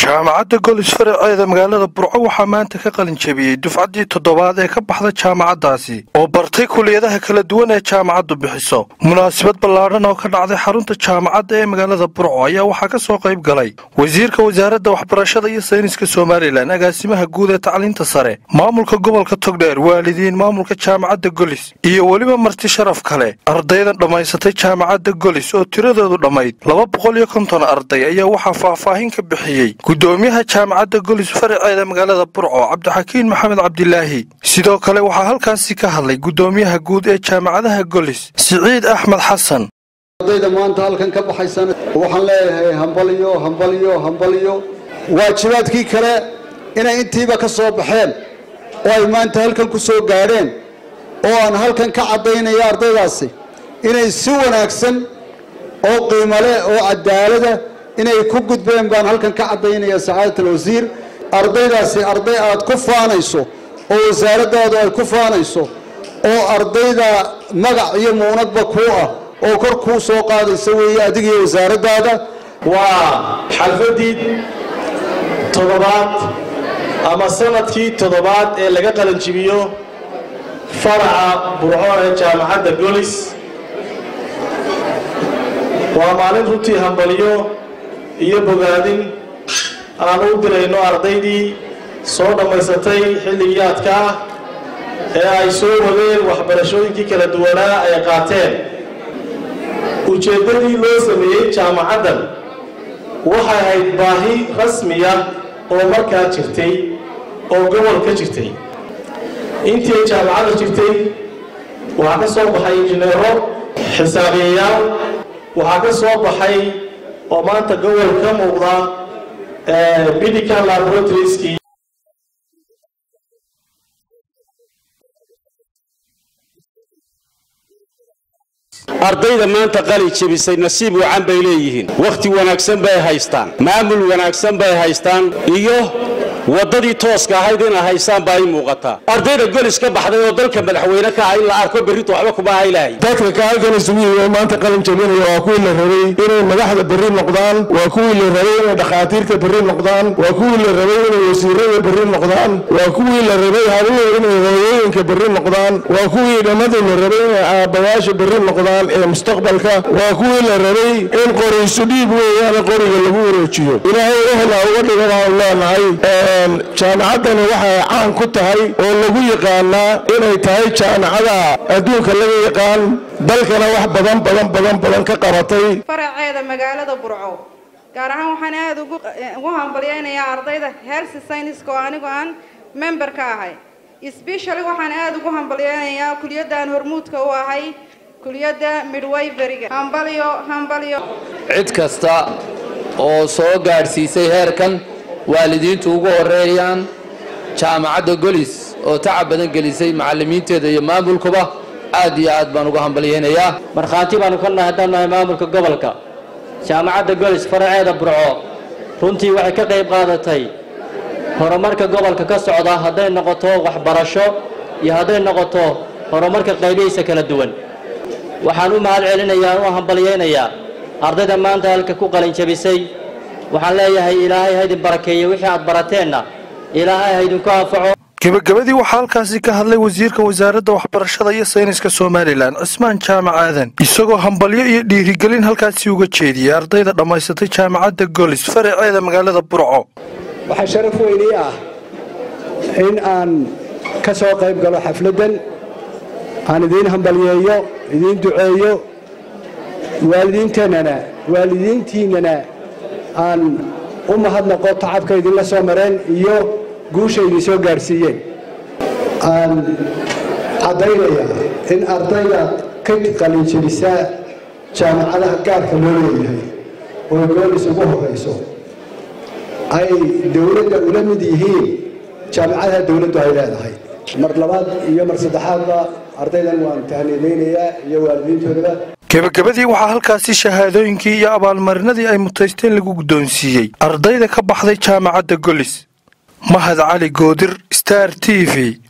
jaamacadda golis faraceeda magaalada burco waxaa maanta ka qalin jebiyey dufcaddii toddobaad ee ka baxda jaamacaddaasi oo bartay kuliyadaha kala duwan ee jaamacaddu bixiso munaasabad ballaadhan oo ka dhacday xarunta jaamacadda ee magaalada burco ayaa waxaa ka soo qayb galay wasiirka wasaaradda waxbarashada iyo sayniska somalilan agaasimaha guud ee tacliinta sare maamulka gobolka togdheer waalidiin maamulka jaamacadda golis iyo weliba marti sharaf kale ardaydan dhammaysatay jaamacadda golis oo tiradoodu dhammayd laba boqol iyo konton arday ayaa waxaa faahfaahin ka bixiyey gudoomiyaha jaamacadda golis faraceeda magaalada burco cabdixakiin maxamed cabdilaahi sidoo kale waxaa halkaasi ka hadlay gudoomiyaha guud ee jaamacadaha golis siciid axmed xasan ardayda maanta halkan ka baxaysana waxaan leeyahay hambalyo hambalyo hambalyo waajibaadkii kale inay intiiba ka soo baxeen oo ay maanta halkan ku soo gaadheen oo aan halkan ka caddaynaya ardaydaasi inay si wanaagsan oo qiimo leh oo cadaalada inay ku gudbeen baan halkan ka caddaynaya sacaadat alwasiir ardaydaasi arday aad ku faanayso oo wasaaraddaadu ay ku faanayso oo ardayda magac iyo muunadba kuu ah oo kor kuu soo qaadaysa weeye adiga iyo wasaaraddaada waa xalfadii toddobaad ama sanadkii toddobaad ee laga qalanjibiyo faraca burco ee jaamacadda golis waa maalin runtii hambaliyo iyo bogaadin aan u dirayno ardaydii soo dhammaysatay xilligii adkaa ee ay soo wadeen waxbarashooyinkii kala duwanaa ay qaateen ujeeddadii loo sameeyey jaamacaddan waxay ahayd baahi rasmiya oo markaa jirtay oo gobol ka jirtay intii ay jaamacadda jirtay waxaa ka soo baxay injineero xisaabiyayaal waxaa ka soo baxay oo maanta gobol ka muuqda medical laboratorieski ardayda maanta qali jebisay nasiib wacan bay leeyihiin wakhti wanaagsan bay haystaan maamul wanaagsan bay haystaan iyo waddadii tooska ahayd inay haystaan baa ii muuqataa ardayda golis ka baxday oo dalka madaxweyne ka ah in la arko berrito waxba kuma haylahay dadka kaalkan isugu yimi maanta qalin jabinaya waa kuwii la rabay inay madaxda berri noqdaan waa kuwii la rabay inay dhakhaatiirta berri noqdaan waa kuwii la rabay inay wasiirada berri noqdaan waa kuwii la rabay habuhu inay hooyooyinka berri noqdaan waa kuwii dhammadii la rabay inay aabbayaasha berri noqdaan ee mustaqbalka waa kuwii la rabay in qoriisu dhiib weeyaana qoriga lagu wareejiyo ilaahay ehla uga dhiga baan leenahay jaamacaddani waxay caan ku tahay oo lagu yaqaanaa inay tahay jaamacada adduunka laga yaqaan dalkana wax badan badan badan badan ka qabatay faraceeda magaalada burco gaar ahaan waxaan aada ugu hambalyaynayaa ardayda health scienceska oo anigu aan member ka ahay specially waxaan aada ugu hambalyaynayaa kuliyaddan hormuudka u ahay kuliyadda midwiveryga hambalyo hambalyo cid kasta oo soo gaadhsiisay heerkan waalidiintu ugu horeeyaan jaamacadda golis oo tacab badan gelisay macallimiinteeda iyo maamulkuba aad iyo aad baan uga hambalyaynayaa markhaanti baanu ka nahay haddaan nahay maamulka gobolka jaamacadda golis faraceeda burco runtii waxay ka qayb qaadatay horumarka gobolka ka socda hadday noqoto waxbarasho iyo hadday noqoto horumarka qaybihiisa kala duwan waxaan u mahad celinayaa u hambalyaynayaa ardayda maanta halka ku qalin jabisay waxaan leeyahay ilaahay haydin barakeeye wixii aad barateenna ilaahay haydinku anfaco gebagabadii waxaa halkaasi ka hadlay wasiirka wasaaradda waxbarashada iyo sayniska somalilan cismaan jaamac aadan isagoo hambalyo iyo dhiirigelin halkaasi uga jeediyey ardayda dhammaysatay jaamacadda golis faraceeda magaalada burco waxaa sharaf weynii ah in aan ka soo qayb galo xafladdan aan idiin hambalyeeyo idiin duceeyo waalidiinteennana waalidiintiinnana aan u mahadnaqo tacabka idinla soo mareen iyo guusha idin soo gaadhsiiyeen aan caddaynayaa in ardayda ka qalinjebisaa jaamacadaha gaarka loo leeyahay oo goolis ugu horrayso ay dowladda ula mid yihiin jaamacadaha dowladdu ay leedahay mar labaad iyo mar saddexaadba ardaydan waan tahniidaynayaa iyo waalidiintoodaba gebagabadii waxaa halkaasi shahaadooyinkii iyo abaalmarinadii ay mutaysteen lagu guddoonsiiyey ardayda ka baxday jaamacadda golis mahad cali goodir star t v